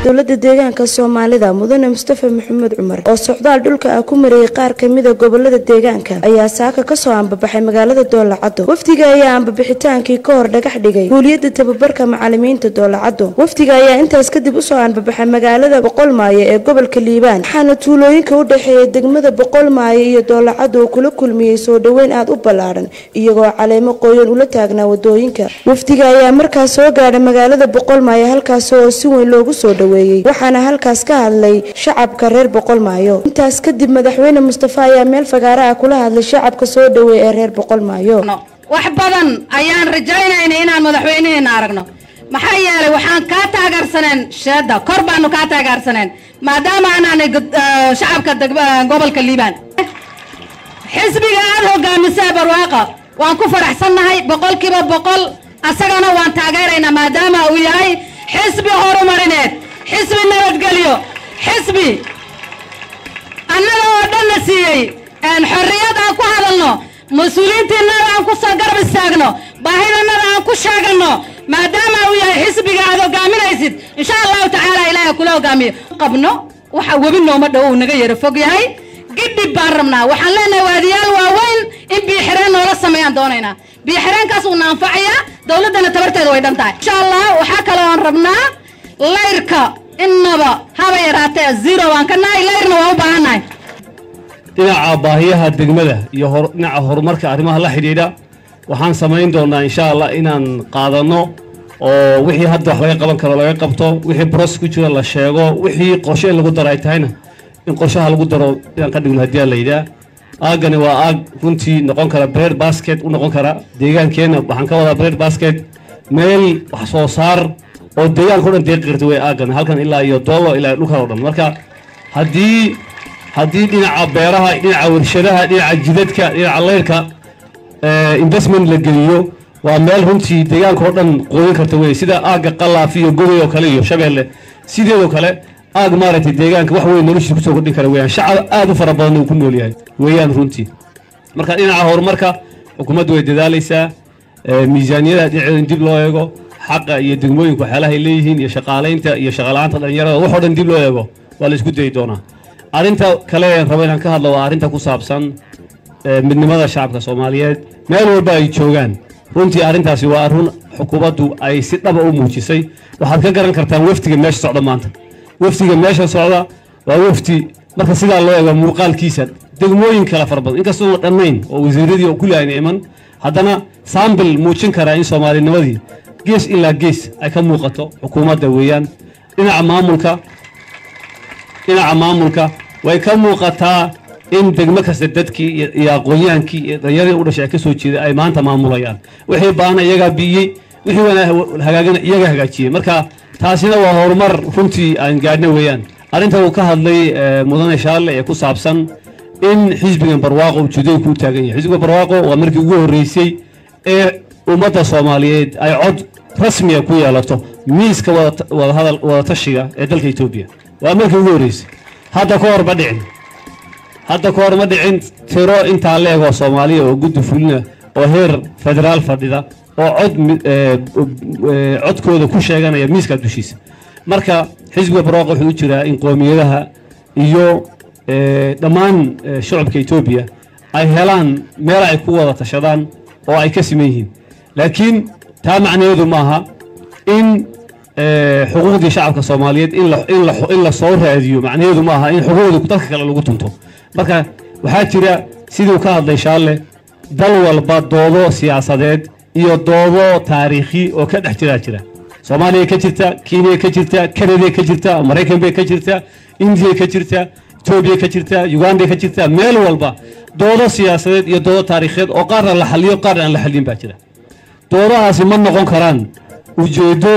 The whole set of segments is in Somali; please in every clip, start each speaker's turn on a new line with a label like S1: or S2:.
S1: dowlada deegaanka soomaalida mudane mustafa maxamed cumar oo socdaal dhulka ah ku mariyey qaar kamida gobolada deegaanka ayaa saaka kasoo ambabaxay magaalada doolacado wafdiga ayaa ambabixitaankii ka hor dhagax dhigay guuliyada tababarka macalimiinta doolacado wafdiga ayaa intaas kadib usoo ambabaxay magaalada boqolmaayo ee gobolka liibaan waxaana tuulooyinka u dhexeeya degmada boqolmaayo iyo doolacado uu kula kulmiyey soo dhoweyn aada u ballaadhan iyagoo caleemo qoyan ula taagnaa wadooyinka wafdiga ayaa markaas soo gaadhay magaalada boqolmaayo halkaas oo si weyn loogu soo dhoweeyey waxaana halkaas ka hadlay shacabka reer boqolmaayo intaas kadib madaxweyne mustafa ayaa meel fagaara ah kula hadlay shacabka soo dhoweey ee reer boqolmaayo
S2: wax badan ayaan rajaynayna inaan madaxweynaheena aragno maxaa yeelay waxaan kaa taageersaneen sheeda kor baanu kaa taageersaneen maadaama anaanay shacabka gobolka liibaan xisbiga aada hogaamisee barwaaqa waan ku faraxsannahay boqolkiiba boqol asagana waan taageeraynaa maadaama uu yahay xisbi horumarineed xisbi nabadgelyo xisbi annaga oo dhanna siiyey xorriyad aan ku hadalno mas-uuliyiintiinada aan ku soo garab istaagno baahidanada aan ku sheeganno maadaama uu yahay xisbiga aad hogaaminaysid insha allahu tacaala ilaaha kula hogaamiyo qabno waxa webi nooma dhow uu naga yaro fog yahay gidhib baan rabnaa waxaan leenahay waadiyaal waaweyn in biixireen noola sameeyaan doonaynaa biixireenkaas uuna anfacayaa dowladdana tabarteeda way dhan tahay insha allah waxaa kaloo aan rabnaa layrka innaba haba yaraatee zero baan ka nahay layrna waa u baahannahay
S3: dhinaca baahiyaha degmada iyo dhinaca horumarka arrimaha la xidhiidha waxaan samayn doonaa insha allah inaan qaadanno oo wixii hadda wax laga qaban karo laga qabto wixii bros ku jira la sheego wixii qorshe in lagu daro ay tahayna in qorshaha lagu daro inaan ka dhigno haddii la yidhaah aaggani waa aag runtii noqon kara bread basket u noqon kara deegaankeenna waxaan ka wadaa bread basket meel wax soo saar oo deegaanka o dhan deeqi karta wey aaggan halkan ilaa iyo doolo ilaa dhulkan o dhan marka haddii haddii dhinaca beeraha dhinaca warshadaha dhinaca jidadka dhinaca leyrka investment la geliyo waa meel runtii deegaanka oo dhan qoodin karta wey sida aagga qalaafi iyo goday oo kale iyo shabeelle sideedoo kale aag maaragtay deegaanka wax weyn noloshiisa kusoo kordhin kara weyaan shacab aad u fara badan uu ku nool yahay weeyaan runtii marka dhinaca horumarka xukuumaddu way dadaalaysaa miisaaniyada dhinaceeda in dib loo eego xaqa iyo degmooyinka waxyaalahay leeyihiin iyo shaqaalaynta iyo shaqala-aanta dhalinyarada waxoo dhan dib loo eego waa la isku dayi doonaa arrinta kale aan rabo inaan ka hadlo waa arrinta ku saabsan midnimada shacabka soomaaliyeed meel walba ay joogaan runtii arrintaasi waa arrin xukuumaddu ay si dhaba u muujisay waxaad ka garan kartaan wafdiga meesha socda maanta wafdiga meesha socda waa wafdi marka sidaa loo eego muuqaalkiisa degmooyin kala fara badan inkastoona dhammayn oo wasiiradii oo kulli ayna iman haddana saambil muujin karaa in soomaalinimadii gees ilaa gees ay ka muuqato xukuumadda weeyaan dhinaca maamulka dhinaca maamulka way ka muuqataa in degmo kasta dadkii iyo aqoonyahaankii iyo dhallinyaradii u dhashay ay ka soo jeeda ay maanta maamulayaan wixii baana iyagaa biiyey wixii hagaagana iyaga hagaajiyey marka taasina waa horumar runtii aan gaadhna weeyaan arrinta uu ka hadlay mudane shaalle ee ku saabsan in xisbigan barwaaqo ujeedooyinka u taagan yahay xisbiga barwaaqo waa markii ugu horreysay ee ummadda soomaaliyeed ay cod rasmiga ku yeelato miiska wadahadal wadatashiga ee dalka etoobiya waa markii ugu horreysay hadda ka hor ma dhicin hadda ka hor ma dhicin tiro intaa la egoo soomaaliya oo guddi fulina oo heer federaal fadhida oo cod codkooda ku sheeganaya miiska dushiisa marka xisbiga barwaaqo wuxuu u jiraa in qoomiyadaha iyo dhammaan shacabka etoobiya ay helaan meel ay ku wada tashadaan oo ay ka siman yihiin laakiin taa macnaheedu maaha in xuquuqdii shacabka soomaaliyeed in la soo raadiyo macnaheedu maaha in xuquuqdii dalka kale lagu tunto marka waxaa jira siduu ka hadlay shaalle dal walba doodo siyaasadeed iyo doodo taariikhi oo ka dhex jiraa jira soomaaliya ka jirta kenya ka jirta kanada ka jirta maraykan bay ka jirta indiya ka jirta etoobiya ka jirta uganda ka jirta meel walba doodo siyaasadeed iyo doodo taariikheed oo qaarna la xaliyo qaarna aan la xalin baa jira doodahaasi ma noqon karaan ujeedo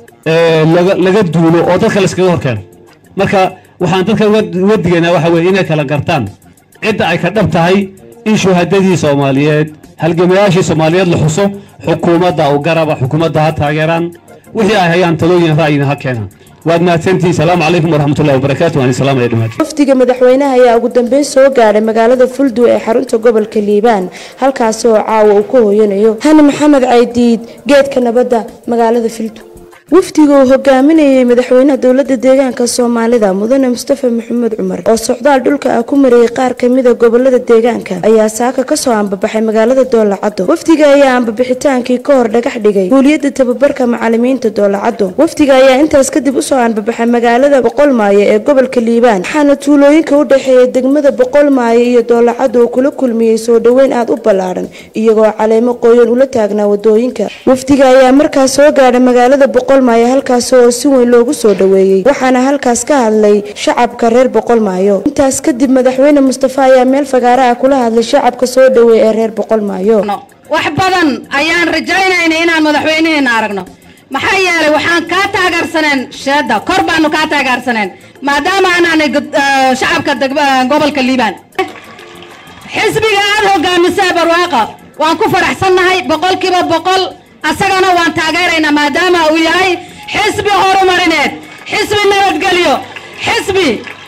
S3: laga duulo oo dadka layskaga horkeeno marka waxaan dadka uga digaynaa waxa weye inay kala gartaan cidda ay ka dhab tahay in shuhadadii soomaaliyeed halgamayaashii soomaaliyeed la xuso xukuumadda u garaba xukuumadda ha taageeraan wixii ay hayaan talooyin ra'yina ha keenaan waad mahadsantihiin salaamu calaykum waraxmatullahi wabarakaatu waan salaam ay dhamaad
S1: wafdiga madaxweynaha ayaa ugu dambeyn soo gaadhay magaalada fulduu ee xarunta gobolka liibaan halkaasi oo caawa uu ka hooyanayo hani maxamed caydiid geedka nabadda magaalada fulduu wafdiga uu hogaaminayay madaxweynaha dowlada deegaanka soomaalida mudane mustafa maxamed cumar oo socdaal dhulka ah ku mariyay qaar kamida gobolada deegaanka ayaa saaka kasoo ambabaxay magaalada doolacado wafdiga ayaa ambabixitaankii ka hor dhagax dhigay guuliyada tababarka macalimiinta doolacado wafdiga ayaa intaas kadib usoo ambabaxay magaalada boqolmaayo ee gobolka liibaan waxaana tuulooyinka u dhexeeya degmada boqolmaayo iyo doolacado uu kula kulmiyey soo dhoweyn aada u ballaadhan iyagoo caleemo qooyan ula taagnaa wadooyinka wafdiga ayaa markaas soo gaadhay magaalada boqolmaayo halkaas oo si weyn loogu soo dhoweeyey waxaana halkaas ka hadlay shacabka reer boqolmaayo intaas kadib madaxweyne mustafa ayaa meel fagaara ah kula hadlay shacabka soo dhoweey ee reer boqolmaayo
S2: wax badan ayaan rajaynayna inaan madaxweyneheena aragno maxaa yeelay waxaan kaa taageersaneen sheeda kor baanu kaa taageersaneen maadaama anaanay shacabka gobolka liibaan xisbiga aada hogaamisee barwaaqa waan ku faraxsannahay boqolkiiba boqol asagana waan taageeraynaa maadaama uu yahay xisbi horumarineed xisbi nabadgelyo xisbi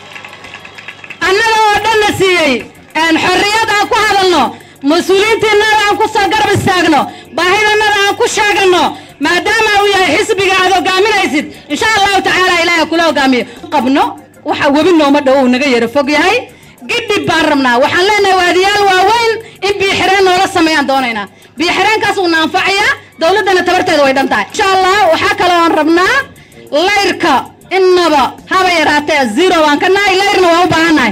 S2: annaga oo dhanna siiyey xorriyad aan ku hadalno mas-uuliyiintiinada aan ku soo garab istaagno baahidanada aan ku sheeganno maadaama uu yahay xisbiga aad hogaaminaysid insha allahu tacaala ilaahay kula hogaamiyo qabno waxa webi nooma dhow uu naga yaro fog yahay gidhib baan rabnaa waxaan leenahay waadiyaal waaweyn in biixireen noola sameeyaan doonaynaa biixireenkaas uuna anfacayaa dowladdana tabarteeda way dhan tahay insha allah waxaa kaloo aan rabnaa layrka innaba haba yaraatee zero waan ka nahay layrna waan u baahannahay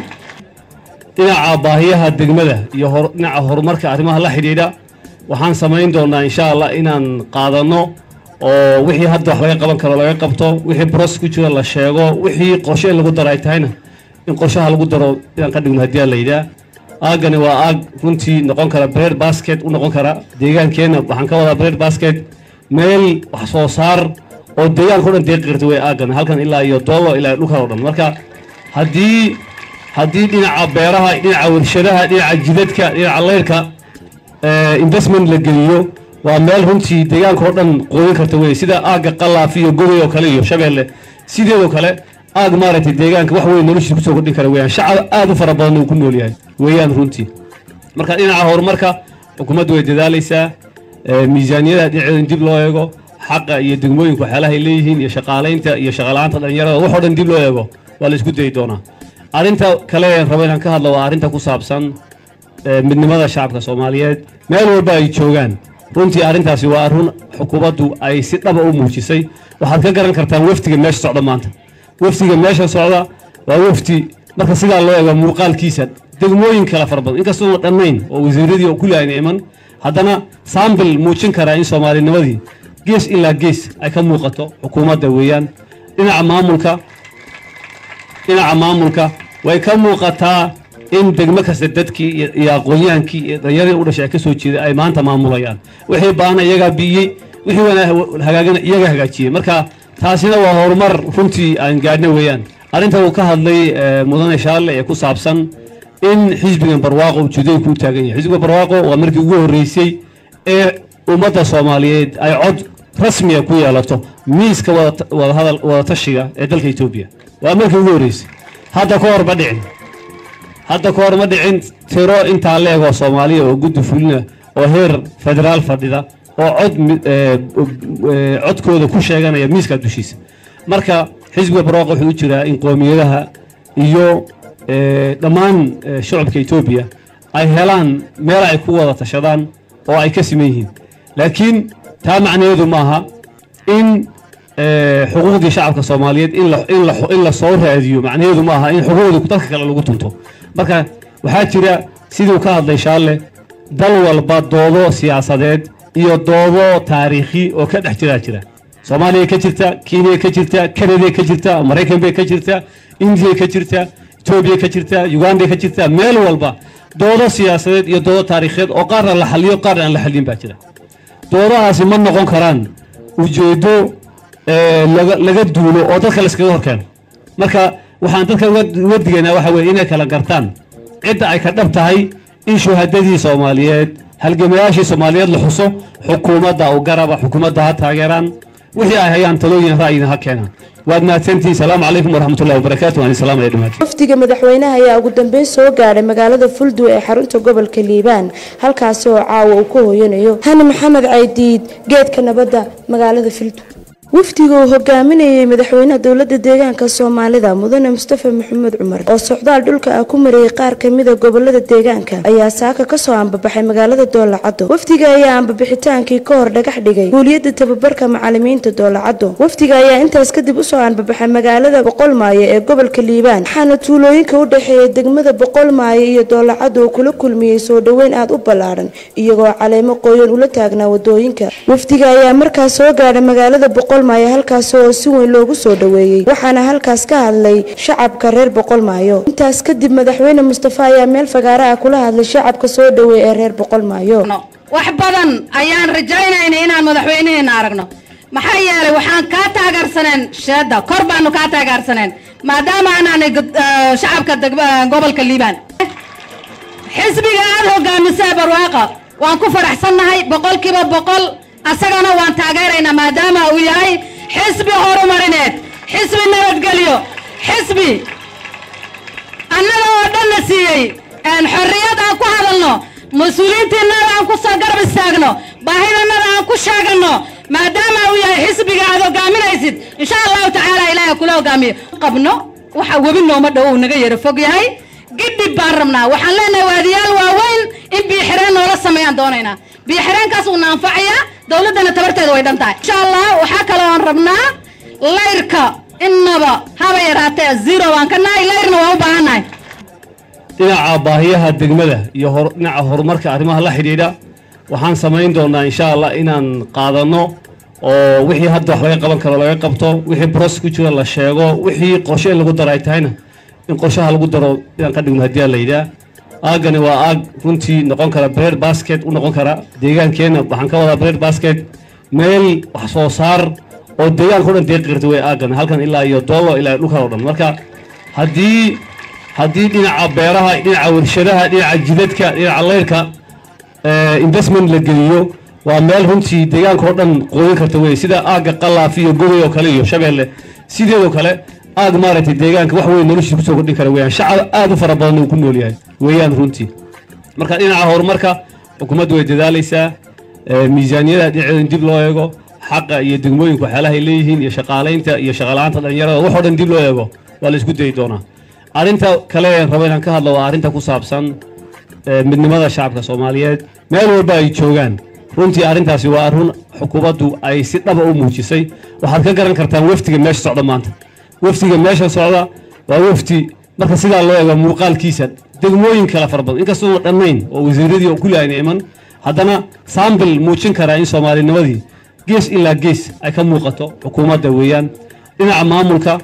S3: dhinaca baahiyaha degmada iyo dhinaca horumarka arrimaha la xidhiidha waxaan samayn doonaa insha allah inaan qaadanno oo wixii hadda wax laga qaban karo laga qabto wixii bros ku jira la sheego wixii qorshe in lagu daro ay tahayna in qorshaha lagu daro inaan ka dhigno haddii la yidhaah aaggani waa aag runtii noqon kara bread basket u noqon kara deegaankeenna waxaan ka wadaa bread basket meel wax soo saar oo deegaanka o dhan deeqi karta wey aaggan halkan ilaa iyo doolo ilaa dhulkan o dhan marka haddii haddii dhinaca beeraha dhinaca warshadaha dhinaca jidadka dhinaca leyrka investment la geliyo waa meel runtii deegaanka oo dhan qoodin karta wey sida aagga qalaaf iyo goday oo kale iyo shabeelle sideedoo kale aag maaragtay deegaanka wax weyn noloshiisa kusoo kordhin kara weyaan shacab aad u fara badan uu ku nool yahay weeyaan runtii marka dhinaca horumarka xukuumaddu way dadaalaysaa miisaaniyada dhinaceeda in dib loo eego xaqa iyo degmooyinka waxyaalaha ay leeyihiin iyo shaqaalaynta iyo shaqala-aanta dhalinyarada waxoo dhan dib loo eego waa la isku dayi doonaa arrinta kale aan rabo inaan ka hadlo waa arrinta ku saabsan midnimada shacabka soomaaliyeed meel walba ay joogaan runtii arrintaasi waa arrin xukuumaddu ay si dhaba u muujisay waxaad ka garan kartaan wafdiga meesha socda maanta wafdiga meesha socda waa wafdi marka sidaa loo eego muuqaalkiisa degmooyin kala fara badan inkastoona dhammayn oo wasiiradii kulli ayna iman haddana saambil muujin karaa in soomaalinimadii gees ilaa gees ay ka muuqato xukuumadda weeyaan dhinaca maamulka dhinaca maamulka way ka muuqataa in degmo kasta dadkii iyo aqoonyahaankii iyo dhallinyaradii u dhashay ay ka soo jeeda ay maanta maamulayaan wixii baana iyagaa biiyey wixii hagaagana iyagaa hagaajiyey marka taasina waa horumar runtii aan gaadhna weeyaan arrinta uu ka hadlay mudane shaalle ee ku saabsan in xisbigan barwaaqo ujeedooyinka u taagan yahay xisbiga barwaaqo waa markii ugu horreysay ee ummadda soomaaliyeed ay cod rasmiga ku yeelato miiska wadahadal wadatashiga ee dalka etoobiya waa markii ugu horreysay hadda ka hor ma dhicin hadda ka hor ma dhicin tiro intaa leegoo soomaaliya oo guddi fulina oo heer federaal fadhida oo cod codkooda ku sheeganaya miiska dushiisa marka xisbiga barwaaqo wuxuu u jiraa in qoomiyadaha iyo dhammaan shacabka etoobiya ay helaan meel ay ku wada tashadaan oo ay ka siman yihiin laakiin taa macnaheedu maaha in xuquuqdii shacabka soomaaliyeed in la soo raadiyo macnaheedu maaha in xuquuqdii dalka kale lagu tunto marka waxaa jira siduu ka hadlay shaalle dal walba doodo siyaasadeed iyo doodo taariikhi oo ka dhex jiraa jira soomaaliya ka jirta kenya ka jirta kanada ka jirta maraykan bay ka jirta indiya ka jirta etoobiya ka jirta uganda ka jirta meel walba doodo siyaasadeed iyo doodo taariikheed oo qaarna la xaliyo qaarna aan la xalin baa jira doodahaasi ma noqon karaan ujeedo laga duulo oo dadka layskaga horkeeno marka waxaan dadka uga digaynaa waxa weye inay kala gartaan cidda ay ka dhab tahay in shuhadadii soomaaliyeed halgamayaashii soomaaliyeed la xuso xukuumadda u garaba xukuumadda ha taageeraan wixii ay hayaan talooyin ra'yina ha keenaan waad mahadsantihiin salaamu calaykum waraxmatullahi wabarakaatu waan salaam alay dhamaati
S1: wafdiga madaxweynaha ayaa ugu dambeyn soo gaadhay magaalada fulduu ee xarunta gobolka liibaan halkaasi oo caawa uu ku hooyanayo hani maxamed caydiid geedka nabadda magaalada fulduu wafdiga uu hogaaminayay madaxweynaha dowlada deegaanka soomaalida mudane mustafa maxamed cumar oo socdaal dhulka ah ku mariyey qaar kamida gobolada deegaanka ayaa saaka kasoo ambabaxay magaalada doolacado wafdiga ayaa ambabixitaankii ka hor dhagax dhigay guuliyada tababarka macalimiinta doolacado wafdiga ayaa intaas kadib usoo ambabaxay magaalada boqolmaayo ee gobolka liibaan waxaana tuulooyinka u dhexeeya degmada boqolmaayo iyo doolacado uu kula kulmiyey soo dhoweyn aada u ballaadhan iyagoo caleemo qoyan ula taagnaa wadooyinka wafdiga ayaa markaas soo gaadhay magaalada boqolmaayo halkaas oo si weyn loogu soo dhoweeyey waxaana halkaas ka hadlay shacabka reer boqolmaayo intaas kadib madaxweyne mustafa ayaa meel fagaara ah kula hadlay shacabka soo dhoweey ee reer boqolmaayo
S2: wax badan ayaan rajaynayna inaan madaxweynaheena aragno maxaa yeelay waxaan kaa taageersaneen sheeda kor baanu kaa taageersaneen maadaama anaanay shacabka gobolka liibaan xisbiga aada hogaamisee barwaaqa waan ku faraxsannahay boqolkiiba boqol asagana waan taageeraynaa maadaama uu yahay xisbi horumarineed xisbi nabadgelyo xisbi annaga oo dhanna siiyey xorriyad aan ku hadalno mas-uuliyiintiinada aan ku soo garab istaagno baahidanada aan ku sheeganno maadaama uu yahay xisbiga aad hogaaminaysid insha allahu tacaala ilaahay kula hogaamiyo qabno waxa webi nooma dhow uu naga yaro fog yahay gidhib baan rabnaa waxaan leenahay waadiyaal waaweyn in biixireen noola sameeyaan doonaynaa biixireenkaas uuna anfacayaa dowladdana tabarteeda way dhan tahay insha allah waxaa kaloo aan rabnaa layrka innaba haba yaraatee zero waan ka nahay layrna waan u baahannahay
S3: dhinaca baahiyaha degmada iyo dhinaca horumarka arrimaha la xidhiidha waxaan samayn doonaa insha allah inaan qaadanno oo wixii hadda wax laga qaban karo laga qabto wixii bros ku jira la sheego wixii qorshe in lagu daro ay tahayna in qorshaha lagu daro inaan ka dhigno haddii la yidhaah aaggani waa aag runtii noqon kara bread basket u noqon kara deegaankeenna waxaan ka wadaa bread basket meel wax soo saar oo deegaanka o dhan deeqi karta wey aaggan halkan ilaa iyo doolo ilaa dhulkan o dhan marka haddii haddii dhinaca beeraha dhinaca warshadaha dhinaca jidadka dhinaca leyrka investment la geliyo waa meel runtii deegaanka oo dhan qooyin karta wey sida aagga qalaaf iyo gogay oo kale iyo shabeelle sideedoo kale aag maaragtay deegaanka wax weyn noloshiisa kusoo kordhin kara weyaan shacab aada u fara badan uu ku nool yahay weeyaan runtii marka dhinaca horumarka xukuumaddu way dadaalaysaa miisaaniyada dhinaceeda in dib loo eego xaqa iyo degmooyinka waxyaalaha ay leeyihiin iyo shaqaalaynta iyo shaqala-aanta dhalinyarada waxoo dhan dib loo eego waa la isku dayi doonaa arrinta kale aan rabo inaan ka hadlo waa arrinta ku saabsan midnimada shacabka soomaaliyeed meel walba ay joogaan runtii arrintaasi waa run xukuumaddu ay si dhaba u muujisay waxaad ka garan kartaan wafdiga meesha socda maanta wafdiga meesha socda waa wafdi marka sidaa loo eego muuqaalkiisa degmooyin kala fara badan inkastoo dhammayn oo wasiiradii kulli ayna iman haddana saambil muujin karaa in soomaalinimadii gees ilaa gees ay ka muuqato xukuumadda weeyaan dhinaca maamulka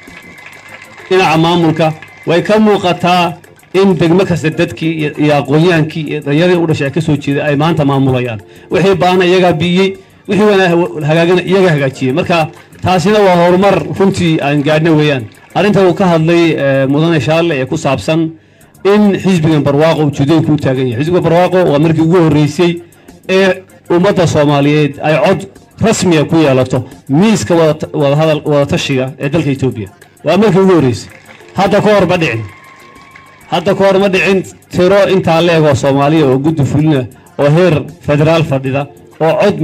S3: dhinaca maamulka way ka muuqataa in degmo kasta dadkii iyo aqoonyahaankii iyo dhallinyaradii u dhashay ay ka soo jeeda ay maanta maamulayaan wixii baana iyagaa biiyey wixii hagaagana iyagaa hagaajiyey marka taasina waa horumar runtii aan gaadhna weeyaan arrinta uu ka hadlay mudane shaalle ee ku saabsan in xisbigan barwaaqo ujeedooyinku u taagan yahay xisbiga barwaaqo waa markii ugu horreysay ee ummadda soomaaliyeed ay cod rasmiga ku yeelato miiska wadahadal wadatashiga ee dalka etoobiya waa markii ugu horreysay hadda ka hor ma dhicin hadda ka hor ma dhicin tiro intaa la egoo soomaaliya oo guddi fulina oo heer federaal fadhida oo cod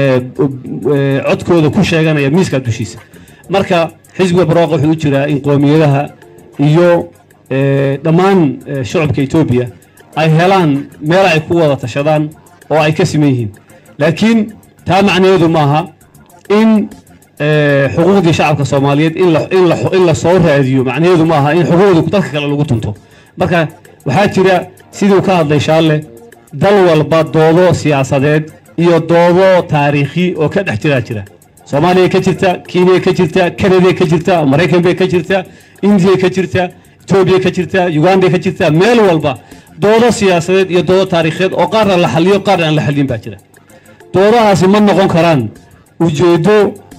S3: codkooda ku sheeganaya miiska dushiisa marka xisbiga barwaaqo wuxuu u jiraa in qoomiyadaha iyo dhammaan shacabka etoobiya ay helaan meel ay ku wada tashadaan oo ay ka siman yihiin laakiin taa macnaheedu maaha in xuquuqdii shacabka soomaaliyeed in la soo raadiyo macnaheedu maaha in xuquuqdii dalka kale lagu tunto marka waxaa jira siduu ka hadlay shaalle dal walba doodo siyaasadeed iyo doodo taariikhi oo ka dhex jiraa jira soomaaliya ka jirta kenya ka jirta kanada ka jirta maraykan bay ka jirta indiya ka jirta etoobiya ka jirta uganda ka jirta meel walba doodo siyaasadeed iyo doodo taariikheed oo qaarna la xaliyo qaarna aan la xalin baa jira doodahaasi ma noqon karaan ujeedo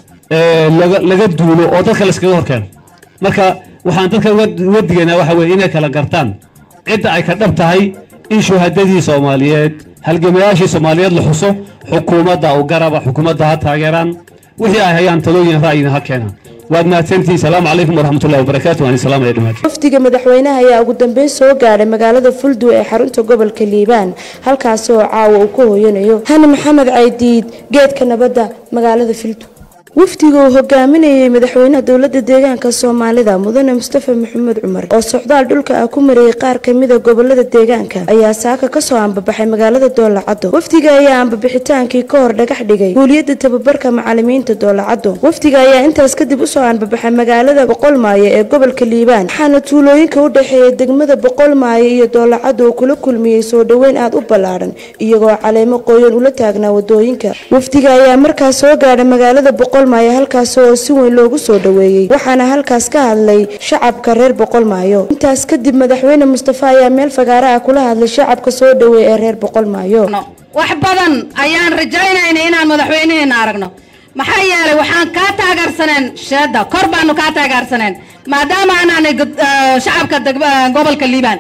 S3: laga duulo oo dadka layskaga horkeeno marka waxaan dadka uga digaynaa waxa weye inay kala gartaan cidda ay ka dhab tahay in shuhadadii soomaaliyeed halgamayaashii soomaaliyeed la xuso xukuumadda u garaba xukuumadda ha taageeraan wixii ay hayaan talooyin ra'yina ha keenaan waad mahadsantihiin salaamu calaykum waraxmatullahi wabarakaatu waan salaamaya dhammaantiin
S1: wafdiga madaxweynaha ayaa ugu dambeyn soo gaadhay magaalada fulduu ee xarunta gobolka liibaan halkaasi oo caawa uu ka hooyanayo hani maxamed caydiid geedka nabadda magaalada fulduu wafdiga uu hogaaminayay madaxweynaha dowlada deegaanka soomaalida mudane mustafa maxamed cumar oo socdaal dhulka ah ku mariyey qaar kamida gobolada deegaanka ayaa saaka kasoo ambabaxay magaalada doolacado wafdiga ayaa ambabixitaankii ka hor dhagax dhigay guuliyada tababarka macalimiinta doolacado wafdiga ayaa intaas kadib usoo ambabaxay magaalada boqolmaayo ee gobolka liibaan waxaana tuulooyinka u dhexeeya degmada boqolmaayo iyo doolacado uu kula kulmiyey soo dhoweyn aada u ballaadhan iyagoo caleemo qoyan ula taagnaa wadooyinka wafdiga ayaa markaas soo gaadhay magaalada boqolmaayo halkaas oo si weyn loogu soo dhoweeyey waxaana halkaas ka hadlay shacabka reer boqolmaayo intaas kadib madaxweyne mustafa ayaa meel fagaara ah kula hadlay shacabka soo dhoweey ee reer boqolmaayo
S2: wax badan ayaan rajaynayna inaan madaxweynaheena aragno maxaa yeelay waxaan kaa taageersaneen sheeda kor baanu kaa taageersaneen maadaama anaanay shacabka gobolka liibaan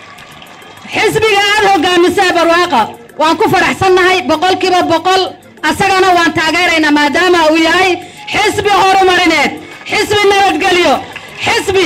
S2: xisbiga aada hogaamisee barwaaqa waan ku faraxsannahay boqolkiiba boqol asagana waan taageeraynaa maadaama uu yahay xisbi horumarineed xisbi nabadgelyo xisbi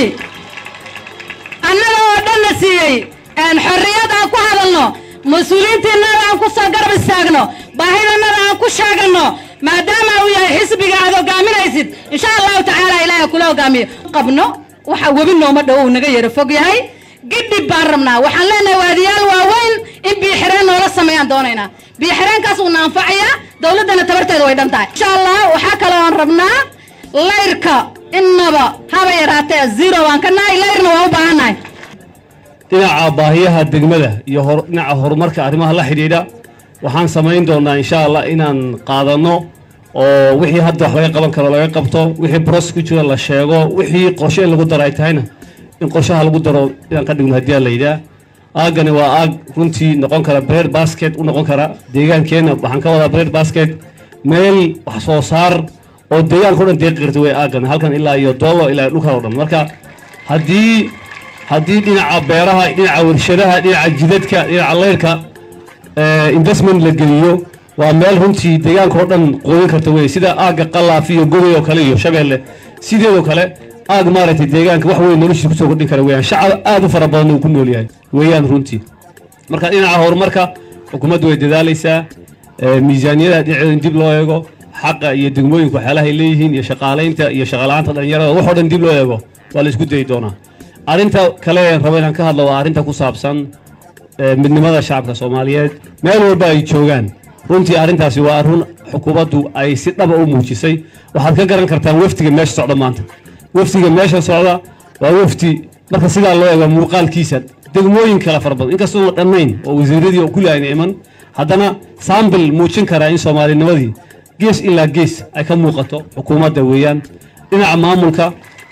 S2: annaga oo dhanna siiyey xorriyad aan ku hadalno mas-uuliyiintiinada aan ku soo garab istaagno baahidannada aan ku sheeganno maadaama uu yahay xisbiga aad hogaaminaysid insha allahu tacaala ilaahay kula hogaamiyo qabno waxa webi nooma dhow uu naga yaro fog yahay gidhib baan rabnaa waxaan leenahay waadiyaal waaweyn in biixireen noola sameeyaan doonaynaa biixireenkaas uuna anfacayaa dowladdana tabarteeda way dhan tahay insha allah waxaa kaloo aan rabnaa layrka innaba haba yaraatee zero waan ka nahay layrna waan u baahannahay
S3: dhinaca baahiyaha degmada iyo dhinaca horumarka arrimaha la xidhiidha waxaan samayn doonaa insha allah inaan qaadanno oo wixii hadda wax laga qaban karo laga qabto wixii bros ku jiro la sheego wixii qorshe in lagu daro ay tahayna in qorshaha lagu daro inaan ka dhigno haddii la yidhaah aaggani waa aag runtii noqon kara bread basket u noqon kara deegaankeenna waxaan ka wadaa bread basket meel wax soo saar oo deegaanka o dhan deeqi karta wey aaggan halkan ilaa iyo doolo ilaa dhulkan o dhan marka haddii haddii dhinaca beeraha dhinaca warshadaha dhinaca jidadka dhinaca leyrka investment la geliyo waa meel runtii deegaanka oo dhan qoodin karta wey sida aagga qalaaf iyo gogay oo kale iyo shabeelle sideedoo kale aag maaragtay deegaanka wax weyn noloshiisa kusoo kordhin kara weyaan shacab aada u fara badan uu ku nool yahay weeyaan runtii marka dhinaca horumarka xukuumaddu way dadaalaysaa miisaaniyada dhinaceeda in dib loo eego xaqa iyo degmooyinka waxyaalaha ay leeyihiin iyo shaqaalaynta iyo shaqala-aanta dhalinyarada waxoo dhan dib loo eego waa la isku dayi doonaa arrinta kale rabo inaan ka hadlo waa arrinta ku saabsan midnimada shacabka soomaaliyeed meel walba ay joogaan runtii arrintaasi waa arrin xukuumaddu ay si dhaba u muujisay waxaad ka garan kartaan wafdiga meesha socda maanta wafdiga meesha socda waa wafdi marka sidaa loo eego muuqaalkiisa degmooyin kala fara badan inkastoo dhammayn oo wasiiradii oo kulli ayna iman haddana saambil muujin karaa in soomaalinimadii gees ilaa gees ay ka muuqato xukuumadda weeyaan dhinaca maamulka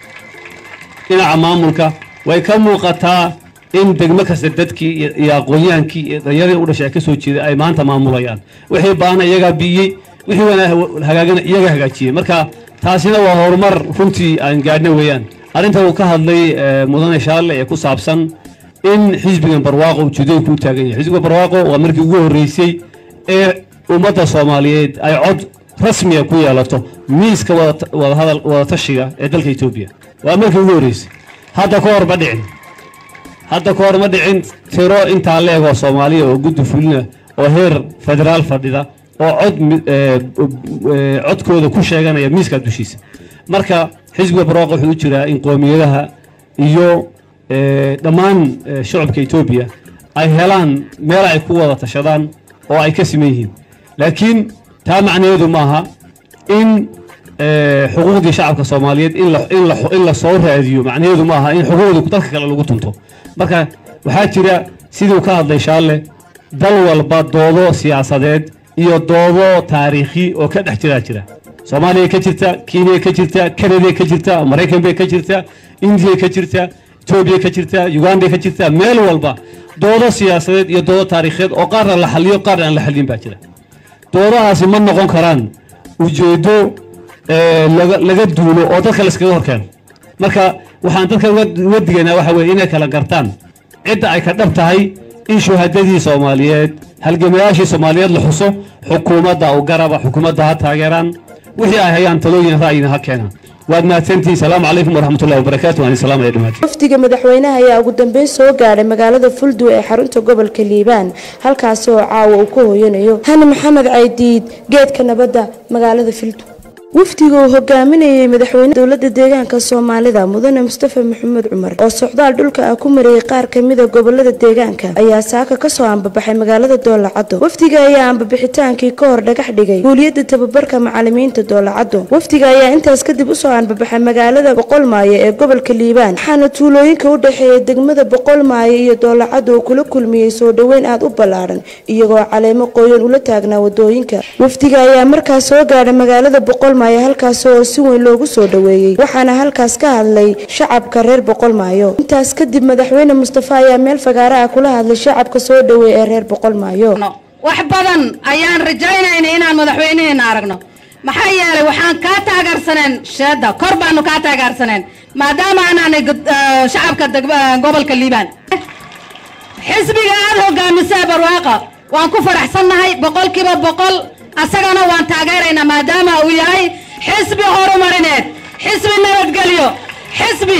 S3: dhinaca maamulka way ka muuqataa in degmo kasta dadkii iyo aqoon-yahankii iyo dhallinyaradii u dhashay ay ka soo jeeda ay maanta maamulayaan wixii baana iyagaa biiyey wixii hagaagana iyaga hagaajiyey marka taasina waa horumar runtii aan gaadhna weeyaan arrinta uu ka hadlay mudane shaalle ee ku saabsan in xisbigan barwaaqo ujeedooyinka u taagan yahay xisbiga barwaaqo waa markii ugu horreysay ee ummadda soomaaliyeed ay cod rasmiya ku yeelato miiska wadahadal wadatashiga ee dalka etoobiya waa markii ugu horreysay hadda ka hor ma dhicin hadda ka hor ma dhicin tiro intaa la egoo soomaaliya oo guddi fulina oo heer federaal fadhida oo cod codkooda ku sheeganaya miiska dushiisa marka xisbiga barwaaqo wuxuu u jiraa in qoomiyadaha iyo dhammaan shacabka etoobiya ay helaan meel ay ku wada tashadaan oo ay ka siman yihiin laakiin taa macnaheedu maaha in xuquuqdii shacabka soomaaliyeed in la soo raadiyo macnaheedu maaha in xuquuqdii dalka kale lagu tunto marka waxaa jira siduu ka hadlay shaalle dal walba doodo siyaasadeed iyo doodo taariikhi oo ka dhex jiraa jira soomaaliya ka jirta kenya ka jirta kanada ka jirta maraykan bay ka jirta indiya ka jirta etoobiya ka jirta uganda ka jirta meel walba doodo siyaasadeed iyo doodo taariikheed oo qaarna la xaliyo qaarna aan la xalin baa jira doodahaasi ma noqon karaan ujeedo laga duulo oo dadka layskaga horkeeno marka waxaan dadka uga digaynaa waxa weye inay kala gartaan cidda ay ka dhab tahay in shuhadadii soomaaliyeed halgamayaashii soomaaliyeed la xuso xukuumadda u garaba xukuumadda ha taageeraan wixii ay hayaan talooyin ra'yina ha keenaan waad mahadsantihiin salaamu calaykum waraxmatullahi wabarakaatu waan salaam ay dhammaantiin
S1: wafdiga madaxweynaha ayaa ugu dambeyn soo gaadhay magaalada fulduu ee xarunta gobolka liibaan halkaasi oo caawa uu ku hooyanayo hani maxamed caydiid geedka nabadda magaalada fulduu wafdiga uu hogaaminayay madaxweyne dowlada deegaanka soomaalida mudane mustafa maxamed cumar oo socdaal dhulka ah ku mariyey qaar kamida gobolada deegaanka ayaa saaka kasoo ambabaxay magaalada doolacado wafdiga ayaa ambabixitaankii ka hor dhagax dhigay guuliyada tababarka macalimiinta doolacado wafdiga ayaa intaas kadib usoo ambabaxay magaalada boqolmaayo ee gobolka liibaan waxaana tuulooyinka u dhexeeya degmada boqolmaayo iyo doolacado uu kula kulmiyey soo dhoweyn aada u ballaaran iyagoo caleemo qoyan ula taagnaa wadooyinka wafdiga ayaa markaas soo gaadhay magaalada boqolmaayo halkaas oo si weyn loogu soo dhoweeyey waxaana halkaas ka hadlay shacabka reer boqolmaayo intaas kadib madaxweyne mustafa ayaa meel fagaara ah kula hadlay shacabka soo dhoweey ee reer boqolmaayo
S2: wax badan ayaan rajaynayna inaan madaxweynaheena aragno maxaa yeelay waxaan kaa taageersaneen sheeda kor baanu kaa taageersaneen maadaama anaanay shacabka gobolka liibaan xisbiga aada hogaamisee barwaaqa waan ku faraxsannahay boqolkiiba boqol asagana waan taageeraynaa maadaama uu yahay xisbi horumarineed xisbi nabadgelyo xisbi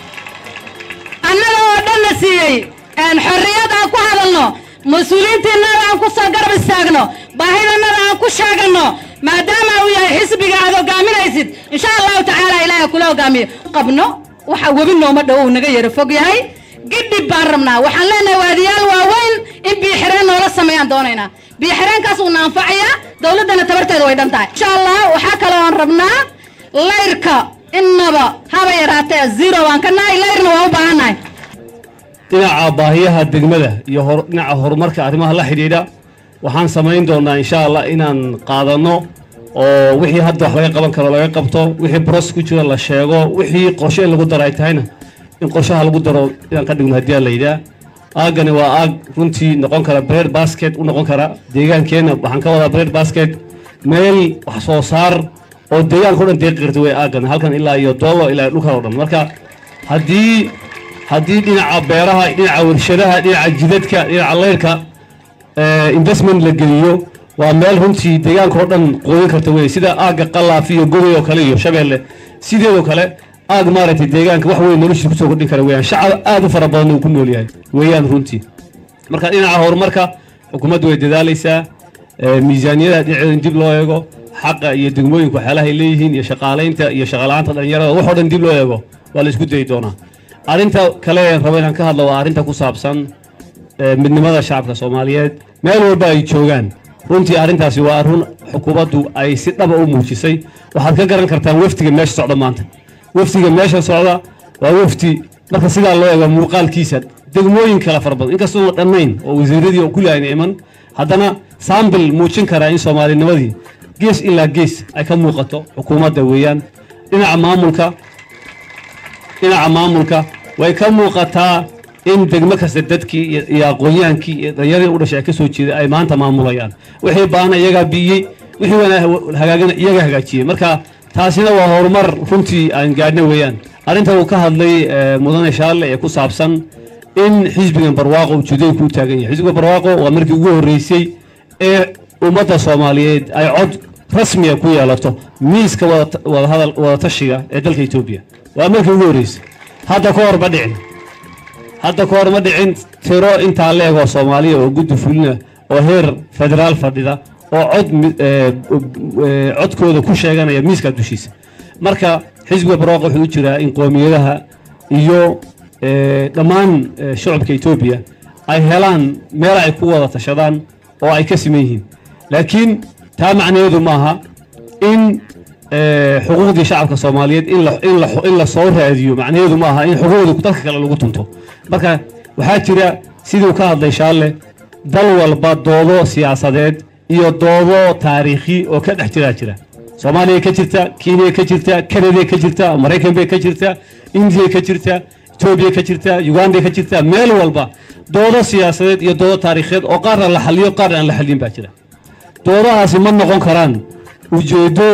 S2: annaga oo dhanna siiyey xorriyad aan ku hadalno mas-uuliyiintiinada aan ku soo garab istaagno baahidannada aan ku sheeganno maadaama uu yahay xisbiga aad hogaaminaysid insha allahu tacaala ilaahay kula hogaamiyo qabno waxa webi nooma dhow uu naga yaro fog yahay gidhib baan rabnaa waxaan leenahay waadiyaal waaweyn in biixireen noola sameeyaan doonaynaa biixireenkaas uuna anfacayaa dowladdana tabarteeda way dhan tahay insha allah waxaa kaloo aan rabnaa layrka innaba haba yaraatee zero waan ka nahay layrna waa u baahannahay
S3: dhinaca baahiyaha degmada iyo dhinaca horumarka arrimaha la xidhiidha waxaan samayn doonaa insha allah inaan qaadanno oo wixii hadda wax laga qaban karo laga qabto wixii bros ku jiro la sheego wixii qorshe in lagu daro ay tahayna in qorshaha lagu daro inaan ka dhigno haddii aan la yidhaah aaggani waa aag runtii noqon kara bread basket u noqon kara deegaankeenna waxaan ka wadaa bread basket meel wax soo saar oo deegaanka o dhan deeqi karta wey aaggan halkan ilaa iyo doolo ilaa dhulkan o dhan marka haddii haddii dhinaca beeraha dhinaca warshadaha dhinaca jidadka dhinaca leyrka investment la geliyo waa meel runtii deegaanka oo dhan qoodin karta wey sida aagga qalaaf iyo gobay oo kale iyo shabeelle sideedoo kale aag maaragtay deegaanka wax weyn noloshiisa kusoo kordhin kara weyaan shacab aad u fara badan uu ku nool yahay weeyaan runtii marka dhinaca horumarka xukuumaddu way dadaalaysaa miisaaniyada dhinaceeda in dib loo eego xaqa iyo degmooyinka waxyaalaha ay leeyihiin iyo shaqaalaynta iyo shaqaala-aanta dhalinyarada waxoo dhan dib loo eego waa la isku dayi doonaa arrinta kale rabo inaan ka hadlo waa arrinta ku saabsan midnimada shacabka soomaaliyeed meel walba ay joogaan runtii arrintaasi waa arrin xukuumaddu ay si dhaba u muujisay waxaad ka garan kartaan wafdiga meesha socda maanta wafdiga meesha socda waa wafdi marka sidaa loo eego muuqaalkiisa degmooyin kala fara badan inkastoona dhammayn oo wasiiradii oo kulli ayna iman haddana saambil muujin karaa in soomaalinimadii gees ilaa gees ay ka muuqato xukuumadda weeyaan dhinaca maamulka dhinaca maamulka way ka muuqataa in degmo kasta dadkii iyo aqoonyahaankii iyo dhallinyaradii u dhashay ay ka soo jeeday ay maanta maamulayaan wixii baana iyagaa biiyey wixii hagaagana iyagaa hagaajiyey marka taasina waa horumar runtii aan gaadhna weeyaan arrinta uu ka hadlay mudane shaalle ee ku saabsan in xisbigan barwaaqo ujeedooyin ku taagan yahay xisbiga barwaaqo waa markii ugu horreysay ee ummadda soomaaliyeed ay cod rasmiga ku yeelato miiska wadahadal wadatashiga ee dalka etoobiya waa markii ugu horreysay hadda ka hor ma dhicin hadda ka hor ma dhicin tiro intaa leegoo soomaaliya oo guddi fulina oo heer federaal fadhida oo cod codkooda ku sheeganaya miiska dushiisa marka xisbiga barwaaqo wuxuu u jiraa in qoomiyadaha iyo dhammaan shacabka etoobiya ay helaan meel ay ku wada tashadaan oo ay ka siman yihiin laakiin taa macnaheedu maaha in xuquuqdii shacabka soomaaliyeed in la soo raadiyo macnaheedu maaha in xuquuqdii dalka kale lagu tunto marka waxaa jira siduu ka hadlay shaalle dal walba doodo siyaasadeed iyo doodo taariikhi oo ka dhex jiraa jira soomaaliya ka jirta kenya ka jirta kanada ka jirta maraykan bay ka jirta indiya ka jirta etoobiya ka jirta uganda ka jirta meel walba doodo siyaasadeed iyo doodo taariikheed oo qaarna la xaliyo qaarna aan la xalin baa jira doodahaasi ma noqon karaan ujeedo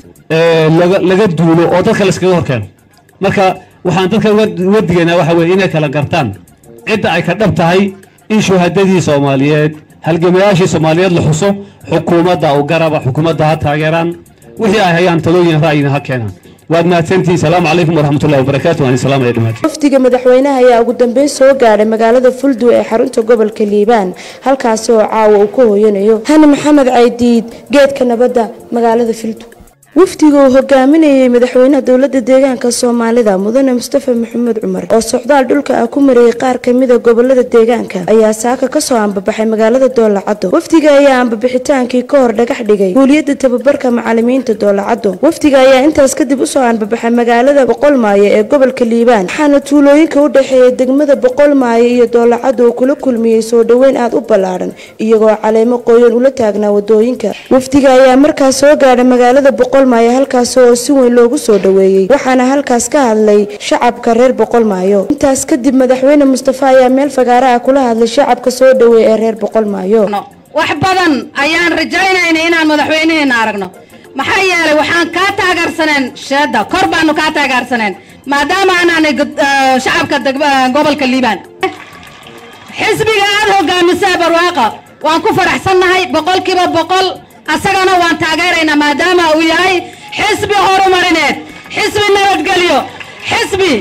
S3: laga duulo oo dadka layskaga horkeeno marka waxaan dadka uga digaynaa waxa weye inay kala gartaan cidda ay ka dhab tahay in shuhadadii soomaaliyeed halgamayaashii soomaaliyeed la xuso xukuumadda u garaba xukuumadda ha taageeraan wixii ay hayaan talooyin ra'yina ha keenaan waad mahadsantihiin salaamu calaykum waraxmatullahi wabarakaatu waan salaam ay dhamaatay
S1: wafdiga madaxweynaha ayaa ugu dambeyn soo gaadhay magaalada fulduu ee xarunta gobolka liibaan halkaasi oo caawa uu ku hooyanayo hani maxamed caydiid geedka nabadda magaalada fulduu wafdiga uu hogaaminayay madaxweynaha dowlada deegaanka soomaalida mudane mustafa maxamed cumar oo socdaal dhulka ah ku mariyey qaar kamida gobolada deegaanka ayaa saaka kasoo ambabaxay magaalada doolacado wafdiga ayaa ambabixitaankii ka hor dhagax dhigay guuliyada tababarka macalimiinta doolacado wafdiga ayaa intaas kadib usoo ambabaxay magaalada boqolmaayo ee gobolka liibaan waxaana tuulooyinka u dhexeeya degmada boqolmaayo iyo doolacado uu kula kulmiyey soo dhoweyn aada u ballaadhan iyagoo caleemo qoyan ula taagnaa wadooyinka wafdiga ayaa markaas soo gaadhay magaalada boqolmaayo halkaas oo si weyn loogu soo dhoweeyey waxaana halkaas ka hadlay shacabka reer boqolmaayo intaas kadib madaxweyne mustafa ayaa meel fagaara ah kula hadlay shacabka soo dhoweey ee reer boqolmaayo
S2: wax badan ayaan rajaynayna inaan madaxweynaheena aragno maxaa yeelay waxaan kaa taageersaneen sheeda kor baanu kaa taageersaneen maadaama anaanay shacabka gobolka liibaan xisbiga aada hogaamisee barwaaqa waan ku faraxsannahay boqolkiiba boqol asagana waan taageeraynaa maadaama uu yahay xisbi horumarineed xisbi nabadgelyo xisbi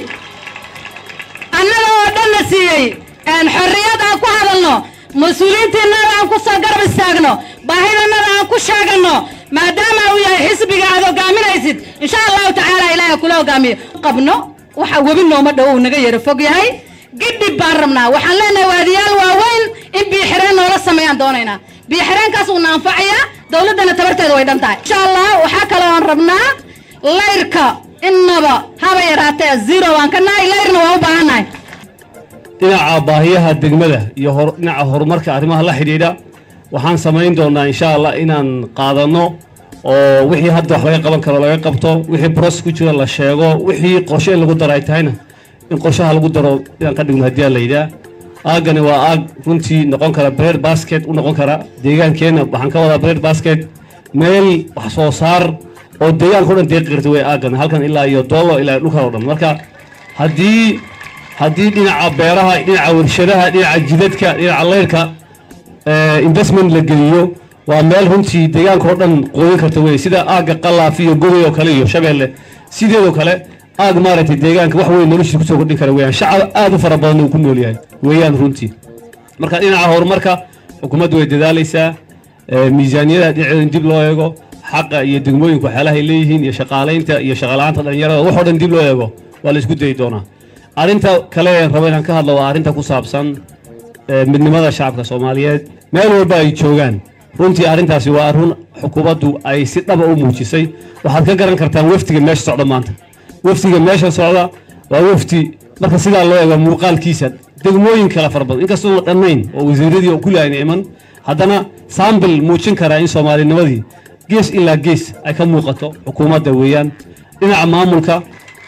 S2: annaga oo dhanna siiyey xorriyad aan ku hadalno mas-uuliyiintiinada aan ku soo garab istaagno baahidannada aan ku sheeganno maadaama uu yahay xisbiga aad hogaaminaysid insha allahu tacaala ilaahay kula hogaamiyo qabno waxa webi nooma dhow uu naga yaro fog yahay gidhib baan rabnaa waxaan leenahay waadiyaal waaweyn in biixireen noola sameeyaan doonaynaa biixireenkaas uuna anfacayaa dowladdana tabarteeda way dhan tahay insha allah waxaa kaloo aan rabnaa layrka innaba haba yaraatee zero waan ka nahay layrna waa u baahannahay
S3: dhinaca baahiyaha degmada iyo dhinaca horumarka arrimaha la xidhiidha waxaan samayn doonaa insha allah inaan qaadanno oo wixii hadda wax laga qaban karo laga qabto wixii bros ku jira la sheego wixii qorshe in lagu daro ay tahayna in qorshaha lagu daro inaan ka dhigno haddii aan la yidhaah aaggani waa aag runtii noqon kara bread basket u noqon kara deegaankeenna waxaan ka wadaa bread basket meel wax soo saar oo deegaanka o dhan deeqi karta wey aaggan halkan ilaa iyo doolo ilaa dhulkan oo dhan marka haddii haddii dhinaca beeraha dhinaca warshadaha dhinaca jidadka dhinaca leyrka investment la geliyo waa meel runtii deegaanka oo dhan qooyin karta wey sida aagga qalaaf iyo goday oo kale iyo shabeelle sideedoo kale aag maaragtay deegaanka wax weyn noloshiisa kusoo kordhin kara weyaan shacab aad u fara badan uu ku nool yahay weeyaan runtii marka dhinaca horumarka xukuumaddu way dadaalaysaa miisaaniyada dhinaceeda in dib loo eego xaqa iyo degmooyinku waxyaalaha ay leeyihiin iyo shaqaalaynta iyo shaqalaanta dhalinyarada wax oo dhan dib loo eego waa la isku dayi doonaa arrinta kale rabo inaan ka hadlo waa arrinta ku saabsan midnimada shacabka soomaaliyeed meel walba ay joogaan runtii arrintaasi waa arrin xukuumaddu ay si dhaba u muujisay waxaad ka garan kartaan wafdiga meesha socda maanta wafdiga meesha socda waa wafdi marka sidaa loo eego muuqaalkiisa degmooyin kala fara badan inkastoona dhammayn oo wasiiradii oo kulli ayna iman haddana saambil muujin karaa in soomaalinimadii gees ilaa gees ay ka muuqato xukuumadda weeyaan dhinaca maamulka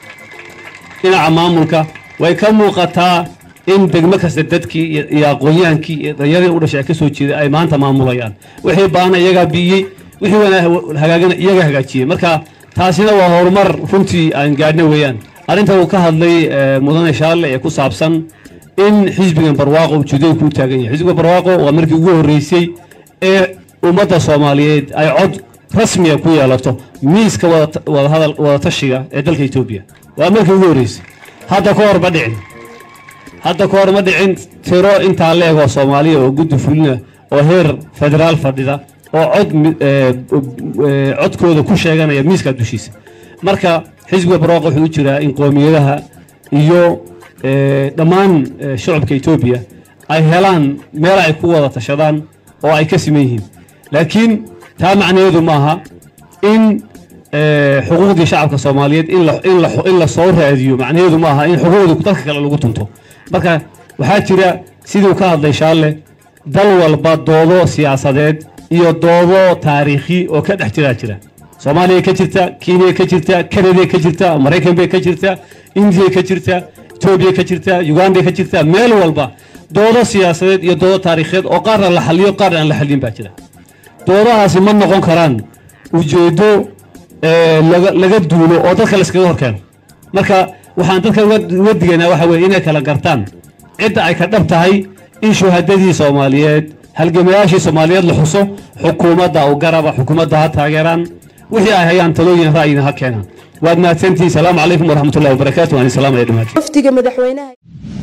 S3: dhinaca maamulka way ka muuqataa in degmo kasta dadkii iyo aqoon-yahankii iyo dhallinyaradii u dhashay ay ka soo jeeday ay maanta maamulayaan wixii baana iyagaa biiyey wixii wanaag hagaagana iyaga hagaajiyey marka taasina waa horumar runtii aan gaadhna weeyaan arrinta uu ka hadlay mudane shaalle ee ku saabsan in xisbigan barwaaqo ujeedooyinku u taagan yahay xisbiga barwaaqo waa markii ugu horreysay ee ummadda soomaaliyeed ay cod rasmiya ku yeelato miiska wadahadal wadatashiga ee dalka etoobiya waa markii ugu horreysay hadda ka hor ma dhicin hadda ka hor ma dhicin tiro intaa la egoo soomaaliya oo guddi fulina oo heer federaal fadhida oo cod codkooda ku sheeganaya miiska dushiisa marka xisbiga barwaaqo wuxuu u jiraa in qoomiyadaha iyo dhammaan shacabka etoobiya ay helaan meel ay ku wada tashadaan oo ay ka siman yihiin laakiin taa macnaheedu maaha in xuquuqdii shacabka soomaaliyeed in la soo raadiyo macnaheedu maaha in xuquuqdii dalka kale lagu tunto marka waxaa jira siduu ka hadlay shaalle dal walba doodo siyaasadeed iyo doodo taariikhi oo ka dhex jiraa jira soomaaliya ka jirta kenya ka jirta kanada ka jirta maraykan bay ka jirta indiya ka jirta etoobiya ka jirta uganda ka jirta meel walba doodo siyaasadeed iyo doodo taariikheed oo qaarna la xaliyo qaarna aan la xalin baa jira doodahaasi ma noqon karaan ujeedo laga duulo oo dadka layskaga horkeeno marka waxaan dadka uga digaynaa waxa weye inay kala gartaan cidda ay ka dhab tahay in shuhadadii soomaaliyeed halgamayaashii soomaaliyeed la xuso xukuumadda u garaba xukuumadda ha taageeraan wixii ay hayaan talooyin ra'yina ha keenaan waad mahadsantihiin salaamu calaykum waraxmatullahi wabarakaatu waan salaamaya dhamaati
S1: wafdiga madaxweynaha